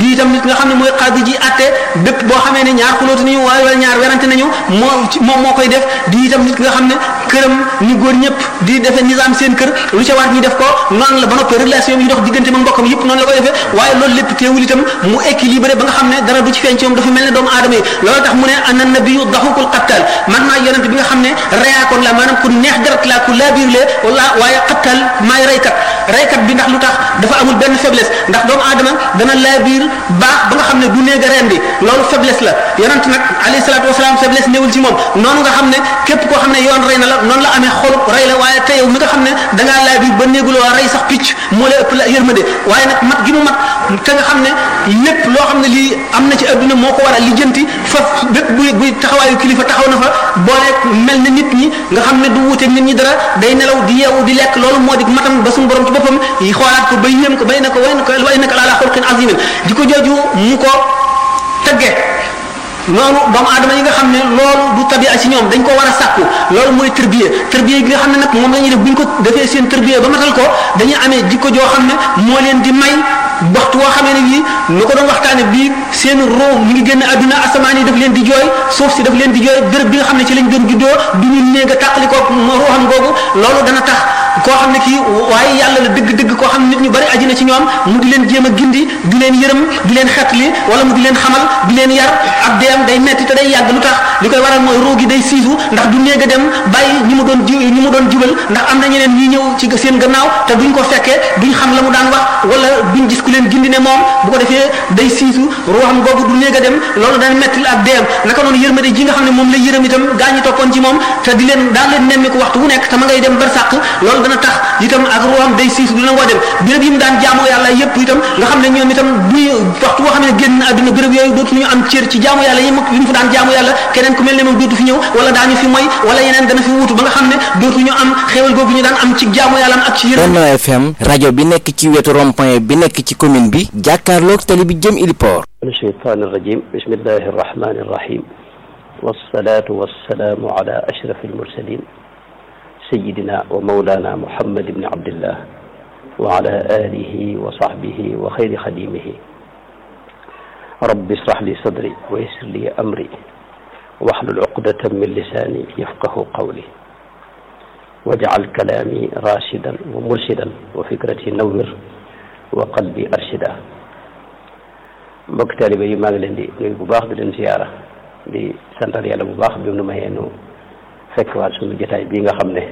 di itam nit nga xam ne mooy xaadi ji atte bépp boo xamee ne ñaar xulóotu nañu waaye wala ñaar werante nañu moo moom moo koy def di itam nit nga xam ne këram ñu góor ñëpp di defee nizaam seen kër lu ca war ñu def ko noonu la ba noppi relation yi dox diggante ma mbokkam yëpp noonu la koy defee waaye loolu lépp teewul itam mu équilibré ba nga xam ne dara du ci feeñ ci moom dafa mel ne doomu aadama yi loolu tax mu ne ana nabiyu daxukul qattal man maa yonent bi nga xam ne reyaakoon la maanaam ku neex deret la ku laabiir le wala waaye qattal maay reykat reykat bi ndax lu tax dafa amul benn faiblesse ndax doomu aadama dana laabiir baax ba nga xam ne du néeg a rendi loolu faiblesse la yonent nag alayhi salaatu wasalaam faiblesse néewul ci moom noonu nga xam ne képp koo xam ne yoon rey na la noonu la amee xolub rey la waaye te yow mi nga xam ne da ngaa laabiir ba néeguloo rey sax picc moo la ëpp la yërmande waaye nag mat gi mu mat te nga xam ne lépp loo xam ne lii am na ci adduna moo ko war a lijjanti fa bépp buy buy taxawaayu kilifa taxaw na fa boole mel ne nit ñi nga xam ne du wuuteeg nit ñi dara day nelaw di yeewu di lekk loolu moo di matam ba suñu borom ci boppam yi xoolaat ko ba yéem ko bay na ko way na ko way na ko ala xulqin azimin di ko jooju mu ko tagge noonu doomu aadama yi nga xam ne loolu du tabia ci ñoom dañ ko war a sàkku loolu mooy tërbiye tërbiye gi nga xam ne nag moom la ñuy def bu ñu ko defee seen tërbiye ba matal ko dañuy amee jikko joo xam ne moo leen di may waxtu woo xamee ne bii nu ko doon waxtaane bii seen roo mi ngi génn àdduna asamaan yi daf leen di jooy suuf si daf leen di jooy béréb bi nga xam ne ci lañ doon juddoo du ñu néeg a tàqali ko ruuxam googu loolu dana tax koo xam ne kii waaye yàlla la dëgg-dëgg koo xam ne nit ñu bari aji na ci ñoom mu di leen jéem a gindi di leen yërëm di leen xetli wala mu di leen xamal di leen yar ab deem day metti te day yàgg lu tax li koy waral mooy ruu gi day siisu ndax du néeg a dem bàyyi ñi mu doon ji ñi mu doon jubal ndax am na ñeneen ñi ñëw ci seen gannaaw te duñ ko fekkee duñ xam la mu daan wax wala duñ gis ku leen gindi ne moom bu ko defee day siisu ruuxam googu du néeg a dem loolu dana metti ak deem naka noonu yërmande ji nga xam ne moom la yërëm itam gaa ñi toppoon ci moom te di leen daan leen nemmi ko waxtu wu nekk te ma ngay dem barsàq loolu dana tax itam ak ruuxam day siisu du nangoo dem béréb yi mu daan jaamoo yàlla yépp itam nga xam ne ñoom itam buy waxtu boo xam ne génn àdduna béréb yooyu dootuñu am cër ci jaamu yàlla yi mu fa daan jaamu yàlla keneen ku mel ne moom dootu fi ñëw wala daañu fi moy wala yeneen dana fi wuutu ba nga xam ne dootuñu am xéewal googu ñu daan am ci jaamu yàlla ak ci yërëm Benno FM rajo bi nekk ci wetu rond-point bi nekk ci commune bi jàkkaarloog tali bi jëm Iliport min shaytaan irrajim bismillahi irrahmani irrahim wassalatu wassalaamu ala ashraf almursalin sayidina wa mawlana muhammad ibni abdillah wa ala alihi wa sahbihi wa xayri xadimihi rabbi israh li sadri wa yassir li amri wahlul uqdatan min lisani yafqahu qawli waj'al kalaami rashidan wa murshidan wa fikrati nawwir wa qalbi arshida mbokk taalibe yi maa ngi leen di nuyu bu baax di leen ziyaara di santal yàlla bu baax bi mu nu mayee nu fekk waat suñu jotaay bii nga xam ne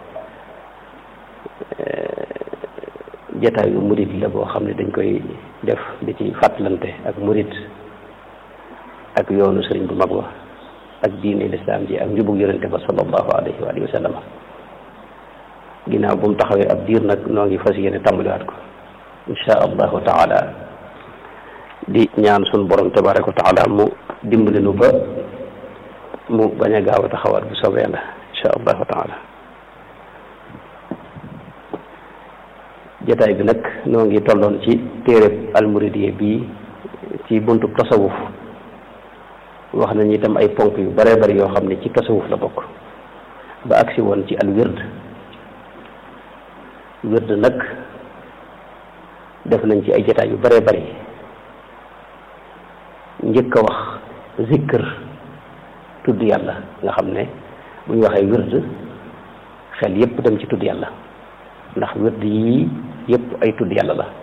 jotaayu murit la boo xam ne dañ koy def di ci fàttalante ak murit ak yoonu sëriñ bu mag wa ak diine lislaam ji ak njubug yonente ba sallallahu alayhi wa alihi wa sallam ginnaaw bu mu taxawee ab diir nag noo ngi fas yéene tàmbaliwaat ko insha allahu taala di ñaan sun borom tabaraka wa taala mu dimbali nu ba mu bañ a gaaw a taxawaat bu soobee la insha allahu taala jataay bi nag noo ngi tolloon ci téereb almuridiyya bii ci buntub tasawuf wax nañu itam ay ponk yu bare bari yoo xam ne ci tasawuf la bokk ba agsi woon ci al wird wird nag def nañ ci ay jataay yu bare bari njëkk a wax zikr tudd yàlla nga xam ne bu ñu waxee wird xel yépp dem ci tudd yàlla ndax wird yii yépp ay tudd yàlla la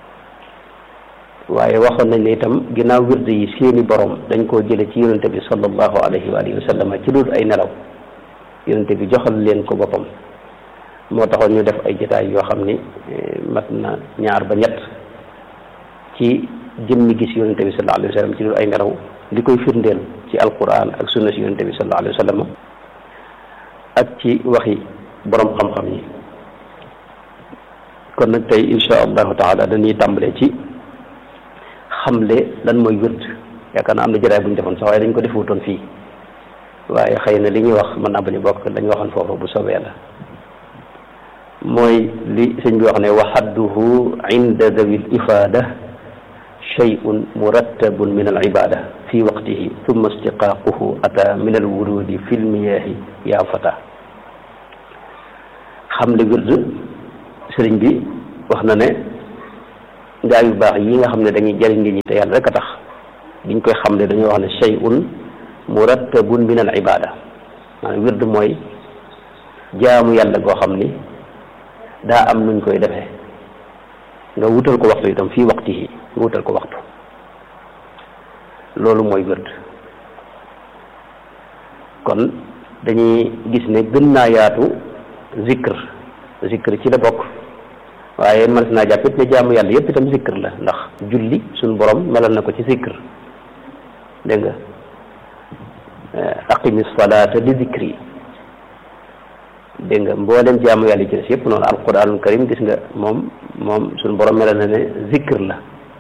waaye waxoon nañ ne itam ginnaaw wird yi seeni borom dañ koo jële ci yonente bi sallallahu alayhi wa alihi wa sallam ci dul ay nelaw yonente bi joxal leen ko boppam moo taxoon ñu def ay jotaay yoo xam ni mat na ñaar ba ñett ci jëmmi gis yonente bi sallallahu alayhi wa sallam ci dul ay nelaw li koy firndeel ci alquran ak sunna si yonente bi sallallahu alayhi wa sallam ak ci waxi borom xam-xam yi kon nag tey insha allahu taala dañuy tàmbale ci xamle lan mooy wird yaakaar naa am na jëraay bu ñu defoon sax waaye dañ ko defutoon fii waaye xëy na li ñuy wax mën naa bañ a bokk lañ waxoon foofu bu soobee la mooy li sëñ bi wax ne wa xadduhu inda dawi l ifada shay'un murattabun min al ibada fi waqtihi thumma istiqaaquhu ata min al wurudi fi l miyahi yaa fata xamle wird sëriñ bi wax na ne gaa yu baax yi nga xam ne dañuy jëriñ nit ñi te yàlla rek a tax biñ koy xam ne dañoo wax ne shay'un murattabun min al ibada maanaam wird mooy jaamu yàlla goo xam ni daa am nuñ koy defee nga wutal ko waxtu itam fii waxti yi nga wutal ko waxtu loolu mooy wird kon dañuy gis ne gën naa yaatu zikr zikr ci la bokk waaye man naa jàpp it ne jaamu yàlla yépp itam zikr la ndax julli suñ borom melal na ko ci zikr dégg nga aqimi salaata li zikri dégg nga mboolem jaamu yàlla yi ci des yépp noonu alquranul karim gis nga moom moom suñ borom melal na ne zikr la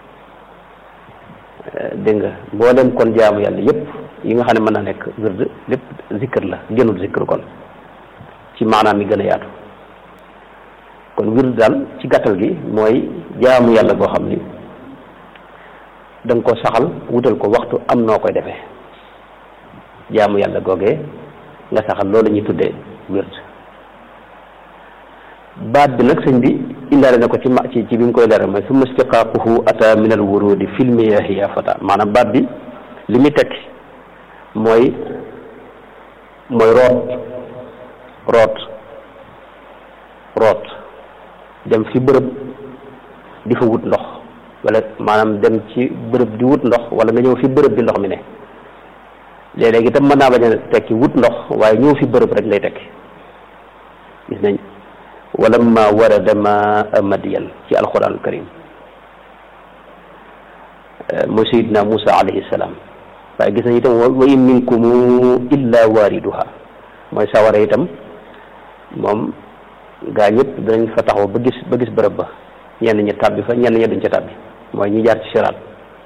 dégg nga mboolem kon jaamu yàlla yépp yi nga xam ne mën na nekk wird lépp zikr la gënul zikr kon ci maanaam mi gën a yaatu kon wird daal ci gàttal gi mooy jaamu yàlla goo xam ni da nga ko saxal wutal ko waxtu am noo koy defee jaamu yàlla googee nga saxal loolu la ñuy tuddee wird baat bi nag sëñ bi indaale na ko ci ma ci ci bi mu koy leeral mooy summa istiqaaquhu ata min al wurudi fil miyahi ya fata maanaam baat bi li muy tekki mooy mooy root root root dem fi bërëb di fa wut ndox wala maanaam dem ci bërëb di wut ndox wala nga ñëw fi bërëb bi ndox mi ne léeg-léegi itam mën naa bañ a tekki wut ndox waaye ñëw fi bërëb rek lay tekki gis nañ wala ma warada ma madiyan ci alquranul karim mooy sayidna Musa alayhi salaam waaye gis nañ itam wa in minkum illa waariduha mooy sawara itam moom gaa ñëpp danañ fa taxaw ba gis ba gis bërëb ba ñenn ñi tàbbi fa ñenn ñi duñ ca tàbbi mooy ñi jaar ci siraat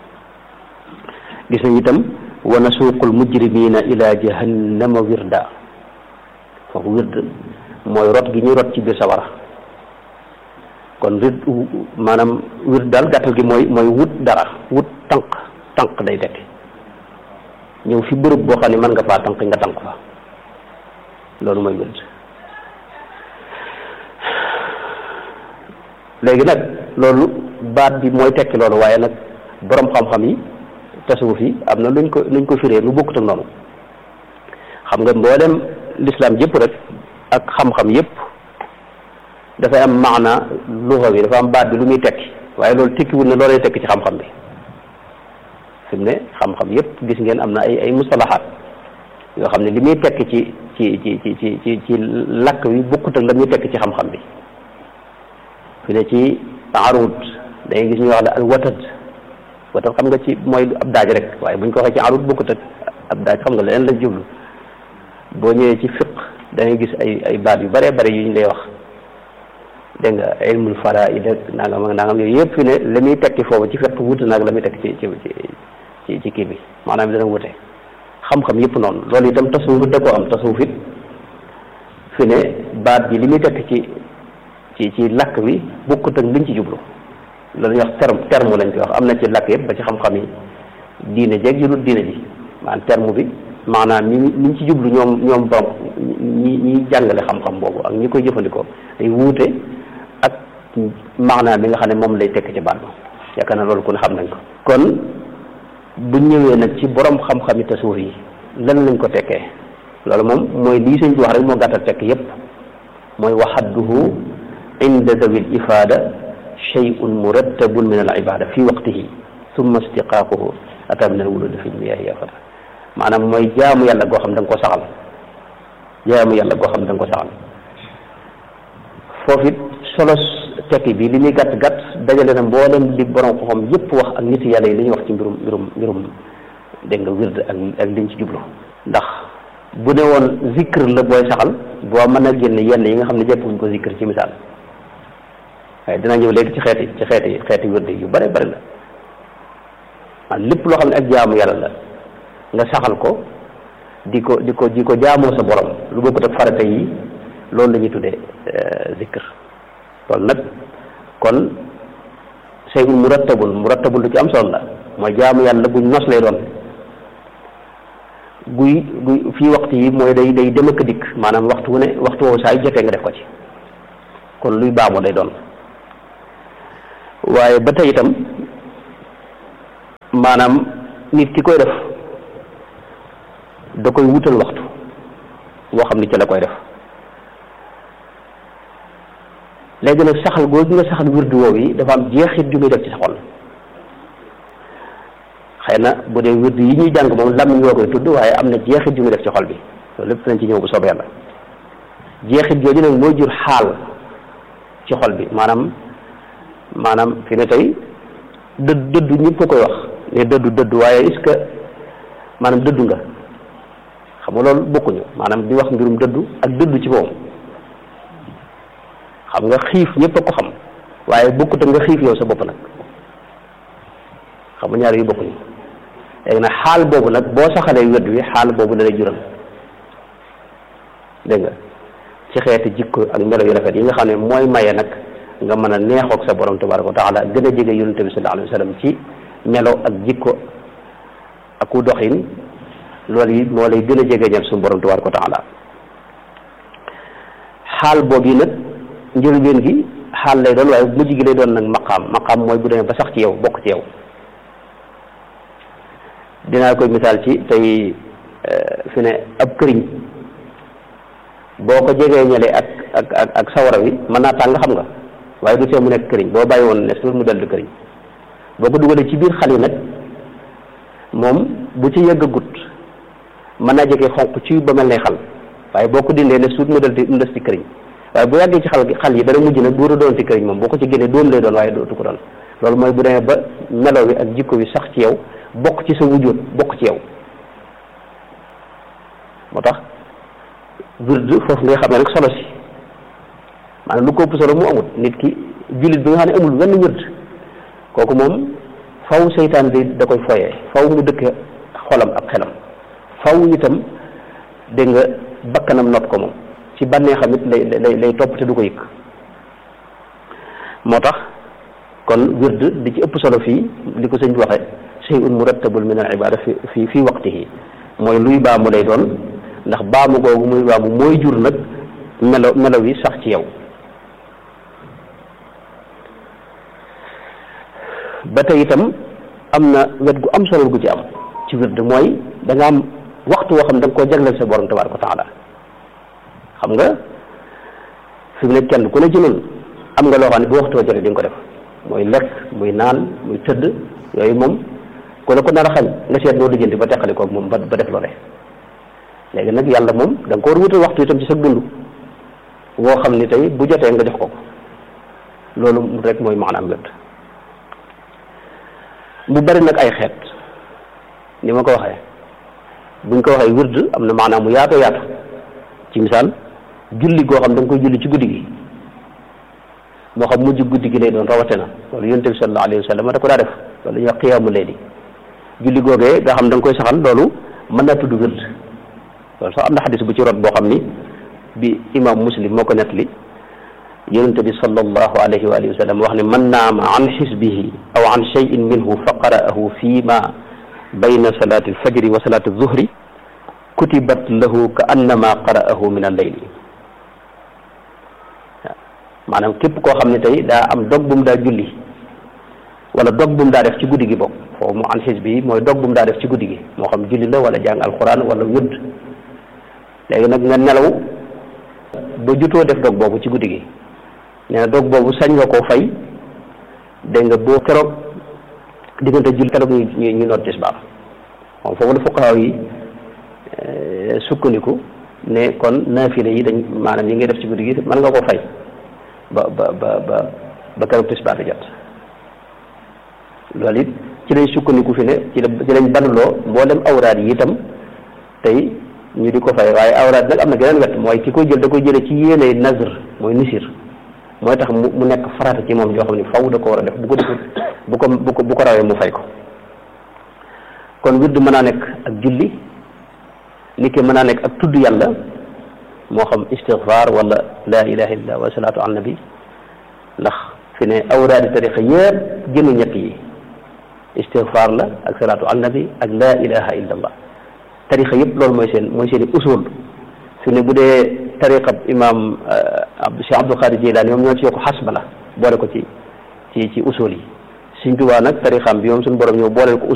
gis nañ itam wa nasuuqul mujrimina ila jahannama wirda foofu wird mooy rot gi ñuy rot ci biir sawara kon wird maanaam wird daal gàttal gi mooy mooy wut dara wut tànk tànk day tekki ñëw fi bërëb boo xam ne mën nga faa tànk nga tànk fa loolu mooy wird léegi nag loolu baat bi mooy tekki loolu waaye nag borom xam-xam yi tasawuf yi am na luñ ko luñ ko firee lu bokkut ak noonu xam nga mboolem l'islam yëpp rek ak xam-xam yëpp dafay am maana luxa bi dafa am baat bi lu muy tekki waaye loolu tekkiwul ne loolay tekki ci xam-xam bi fi mu ne xam-xam yëpp gis ngeen am na ay ay mustalahaat yoo xam ne li muy tekki ci ci ci ci ci ci ci lakk wi bokkut ak la muy tekki ci xam-xam bi fi ne ci arut dangay gis ñuy wax la al watad watad xam nga ci mooy ab daaj rek waaye buñ ko waxee ci arut bokkut ak ab daaj xam nga leneen la jublu boo ñëwee ci fiq da ngay gis ay ay baat yu bëree bëri yu ñu lay wax dégg nga ilmul faraid ak nangam ak nangam yooyu yëpp fi ne la muy tekki foofu ci fiq wute naag la muy tekki ci ci ci ci kii bi maanaam dana wute xam-xam yëpp noonu loolu itam tasawuf da koo am tasawuf it fi ne baat bi li muy tekki ci ci ci lakk bi bokkut ak liñ ci jublu loolu ñuy wax terme terme lañ koy wax am na ci lakk yëpp ba ci xam-xam yi diine jeeg yu dul diine ji maanaam terme bi maanaam ñi ñi ci jublu ñoom ñoom borom ñi ñi jàngale xam-xam boobu ak ñi koy jëfandikoo day wuute ak maanaam bi nga xam ne moom lay tekk ci baat ba yaakaar na loolu ku ne xam nañ ko kon bu ñëwee nag ci borom xam-xami tasawuf yi lan lañ ko tekkee loolu moom mooy lii sëñ bi wax rek moo gàttal tekk yépp mooy waxadduhu inda dawi l ifada shay'un murattabun min al ibada fi waqtihi summa istiqaaquhu ata min al wuludi fi lmiyahi ya fata maanaam mooy jaamu yàlla goo xam da nga ko saxal jaamu yàlla goo xam da nga ko saxal foofu it solo tekki bi li muy gàtt gàtt dajale na mboolem li borom xam yépp wax ak nit yàlla yi li ñuy wax ci mbirum mbirum mbirum dégg nga wird ak ak liñ ci jublu ndax bu ne woon zikr la booy saxal boo mën a génne yenn yi nga xam ne jàppuñ ko zikr ci misaal waaye dina ñëw léegi ci xeeti ci xeeti xeeti wird yu bare bari la man lépp loo xam ne ak jaamu yàlla la nga saxal ko di ko di ko di ko jaamoo sa borom lu bokkut ak farata yi loolu la ñuy tuddee zikr loolu nag kon shay'un murattabun murattabun lu ci am solo la mooy jaamu yàlla buñ nos lay doon guy guy fii waxtu yi mooy day day dem ak dikk maanaam waxtu wu ne waxtu woowu saa yu jotee nga def ko ci kon luy baamu lay doon waaye ba tey itam maanaam nit ki koy def da koy wutal waxtu boo xam ni ci la koy def léegi nag saxal googu nga saxal wirdu woowu yi dafa am jeexit ju muy def ci sa xol xëy na bu dee wirdu yi ñuy jàng moom lam ñoo koy tudd waaye am na jeexit ju muy def ci xol bi loolu lépp nañ ci ñëw bu soobee yàlla jeexit jooju nag mooy jur xaal ci xol bi maanaam maanaam fi ne tey dëdd dëddu ñëpp ko koy wax ne dëddu dëddu waaye est-ce que maanaam dëddu nga xam nga loolu bokkuñu maanaam di wax mbirum dëddu ak dëddu ci moom xam nga xiif ñëpp a ko xam waaye bokkut nga xiif yow sa bopp nag xam nga ñaar yu bokkuñu léegi nag xaal boobu nag boo saxalee wedd wi xaal boobu la lay jural dégg nga ci xeeti jikko ak melo yu rafet yi nga xam ne mooy maye nag nga mën a neexoog sa borom tabaraka wa taala gën a jege yonente bi sallallahu alayhi wa sallam ci melo ak jikko ak ku doxin loolu yi moo lay gën a jege ñal suñu borom tabaraka wa taala xaal boobu yi nag njëlbeen gi xaal lay doon waaye mujj gi lay doon nag maqaam maqaam mooy bu demee ba sax ci yow bokk ci yow dinaa koy misaal ci tey fi ne ab këriñ boo ko jegee ñale ak ak ak ak sawara wi mën naa tàng xam nga waaye du see mu nekk këriñ boo bàyyi woon ne suuf mu dellu këriñ boo ko dugalee ci biir xal yi nag moom bu ci yëggagut mën naa jege xonq ci ba mel ne xal waaye boo ko dindee ne suut mu del mu des ci këriñ waaye bu yàggee ci xal xal yi dana mujj nag dooru doon ci këriñ moom boo ko ci génnee doom lay doon waaye dootu ko doon loolu mooy bu demee ba melo wi ak jikko wi sax ci yow bokk ci sa wujjóot bokk ci yow moo tax wird foofu ngay xam ne rek solo si maanaam lu ko ëpp solo mu amut nit ki jullit bi nga xam ne amul wenn wird kooku moom faw seytaan bi da koy foyee faw mu dëkk xolam ak xelam faw itam dégg nga bakkanam not ko moom ci bànnee xam it lay lay lay topp te du ko yëg moo tax kon wird di ci ëpp solo fii li ko sëñ bi waxee shay'un murattabul min al ibada fi fi fi waqtihi mooy luy baamu lay doon ndax baamu googu muy baamu mooy jur nag melo melo wi sax ci yow ba tey itam am na wet gu am solo gu ci am ci wird mooy da nga am waxtu woo xam da nga koo jagleel sa borom tabaraka wa taala xam nga fi mu ne kenn ku ne ci noonu am nga loo xam ne bu waxtu wa jotee di nga ko def mooy lekk muy naan muy tëdd yooyu moom ku la ko nar a xañ nga seet noo lijjanti ba teqali koog moom ba ba def loole léegi nag yàlla moom da nga ko war wutal waxtu itam ci sa dund woo xam ni tey bu jotee nga jox ko ko loolu rek mooy maanaam wird mu bari nag ay xeet ni ma ko waxee buñ ko waxee wird am na maanaam mu yaatoo yaatu ci misaal julli goo xam da nga koy julli ci guddi gi moo xam mujj guddi gi lay doon rawate na loolu yonent bi sallallahu alayhi wa sallam da ko daa def loolu ñuy wax xiyaamu layli julli googee nga xam da nga koy saxal loolu mën naa tudd wird loolu sax am na xadis bu ci rot boo xam ni bi imam muslim moo ko nettali yonente bi sallallahu alayhi wa alihi wa sallam wax ne man naama an xisbihi aw an cheyin minhu fa qara'ahu fi ma bayna salati alfajri wa salati alzuhri kutibat lahu ka annama qara'ahu min alleyli maanaam képp koo xam ne tey daa am dog bu mu daa julli wala dog bu mu daa def ci guddi gi bokk foofu mu an xisbi mooy dog bu mu daa def ci guddi gi moo xam julli la wala jàng alquran wala wëdd léegi nag nga nelaw ba jutoo def dog boobu ci guddi gi nee na dog boobu sañ nga koo fay dégg nga boo keroog diggante julli keroog ñu ñu ñu noot tisbaar moom foofu la fuqahaa yi sukkandiku ne kon naafile yi dañ maanaam yi ngay def ci guddi gi mën nga koo fay ba ba ba ba ba keroog tisbaar di jot loolu it ci lañ sukkandiku fi ne ci la ci lañ banuloo mboolem awraad yi itam tey ñu di ko fay waaye awraad nag am na geneen wet mooy ki koy jël da koy jële ci yéene nazr mooy nisir mooy tax mu mu nekk farata ci moom joo xam ne faw da ko war a def bu ko defut bu ko bu ko bu ko rawee mu fay ko kon wird mën naa nekk ak julli ni ki mën naa nekk ak tudd yàlla moo xam istigfaar wala la ilaha illallah wa salaatu ala nabi ndax fi ne awraadi tariqa yëpp génnu ñett yi istigfaar la ak salaatu ala nabi ak la ilaha illallah tariqa yëpp loolu mooy seen mooy seen i usul fi ne bu dee tariqa imam Cheikh Abdul Qadir Jilani moom ñoo ci yokk xasba la boole ko ci ci ci usul yi Sëñ Tuubaa nag tarixam bi moom suñu borom ñëw booleel ko